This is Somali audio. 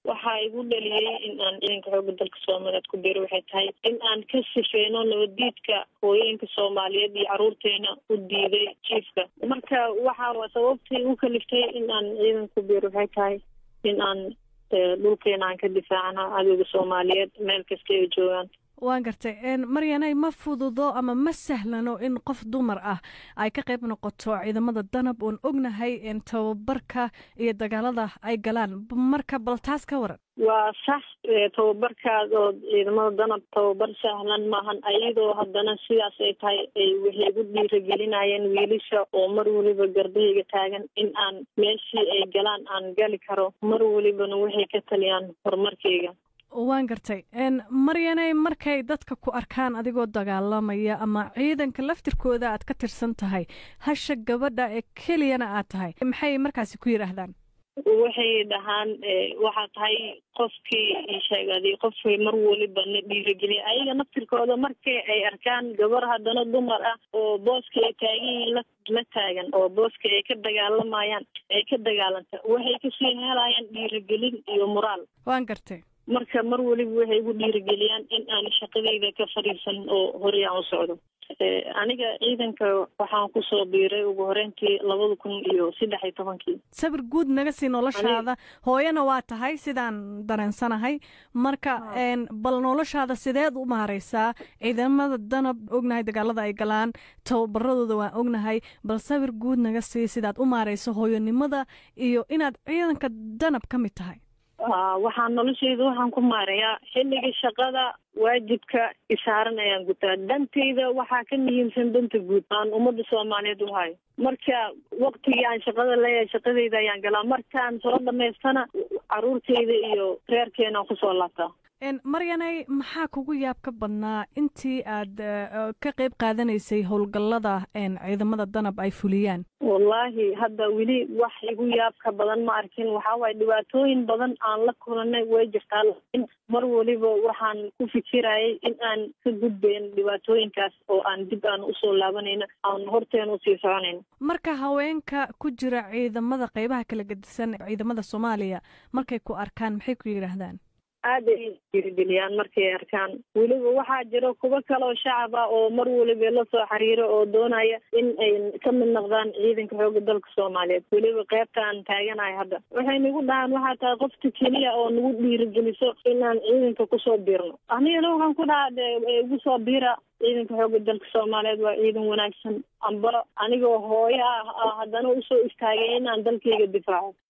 waxaa igu dhaliyey in aan ciidanka xooga dalka soomaaliyeed ku biiro waxay tahay in aan ka sifeyno nabadiidka hooyooyinka soomaaliyeed iyo caruurteena u diiday jiifka marka waxaa sababtii u kaliftay in aan ciidanka ku biiro waxay tahay in aan dhulkeena aan ka difaacna cadowga soomaaliyeed meel kasta ay joogaan waan gartay maryanay ma fududo ama ma sahlano in qof dumar ah ay ka qayb noqoto ciidamada danab oon ognahay tababarka iyo dagaalada ay galaan marka bal taas ka waran waa sax tababarkaas oo ciidamada danab tababar sahlan maahan ayadoo haddana sidaas ay tahay ay waxay igu dhiiragelinayeen wiilasha oo mar weliba gardahayga taagan in aan meeshii ay galaan aan gali karo mar welibana waxay ka taliyaan horumarkayga waan gartay maryanay markay dadka ku arkaan adigoo dagaalamaya ama ciidanka laftirkooda aad ka tirsan tahay hasha gabadha ee keliyana aad tahay maxay markaasi ku yidhaahdaan waxay dhahaan waxaa tahay qofkii sheegaaday qofkay mar waliba na dhiirageliya ayaga naftirkooda markii ay arkaan gabar haddana dumar ah oo booska ay taagan yihiin la la taagan oo booska ay ka dagaalamayaan ay ka dagaalanta waxay kasii helayaan dhiiragelin iyo moraal waan gartay marka mar weliba waxay igu dhiirigeliyaan in aan shaqadayda ka fadhiisan oo horey aan u socdo aniga ciidanka waxaan kusoo biiray ugu horeyntii labada kun iyo saddex iyo tobankii sawir guud naga sii noloshaada hooyana waa tahay sidaan dareensanahay marka bal noloshaada sideed u maareysaa ciidamada danab ognahay dagaalada ay galaan tababaradooda waan ognahay bal sawir guud naga sii sidaad u maareyso hooyanimada iyo inaad ciidanka danab ka mid tahay waxaan noloshayda waxaan ku maareeyaa xilliga shaqada waajibka isaaran ayaan gutaa dantayda waxaa ka muhiimsan danta guud aan ummadda soomaaliyeed u hayo marka waktigii aan shaqada leeyahay shaqadayda ayaan galaa markaan soo dhamaystana caruurtayda iyo reerkeenaan kusoo laabtaa maryanay maxaa kugu yaab ka badnaa intii aad ka qayb qaadanaysay howlgallada ciidamada danab ay fuliyaan wallaahi hadda weli wax igu yaab ka badan ma arkin waxaa waaye dhibaatooyin badan aan la kulanay way jirtaa laakiin mar waliba waxaan ku fikirayay in aan ka gudbayn dhibaatooyinkaas oo aan dib aan usoo laabanayno aan horteena usii soconayno marka haweenka ku jira ciidamada qeybaha kala gedisan ciidamada soomaaliya markay ku arkaan maxay ku yidhaahdaan aada ay dhiirigeliyaan markay arkaan weliba waxaa jira kuwo kale oo shacab ah oo mar waliba la soo xiriiro oo doonaya in ay ka mid noqdaan ciidanka xooga dalka soomaaliyeed weliba qeybta aan taaganahay hadda waxay nagu dhahaan waxaa tahay qofta keliya oo nagu dhiirigeliso inaan ciidanka kusoo biirno anigana waxaan ku dhahaa de igu soo biira ciidanka xooga dalka soomaaliyeed waa ciidan wanaagsan amba anigoo hooyo ah haddana usoo istaagay inaan dalkayga difaaco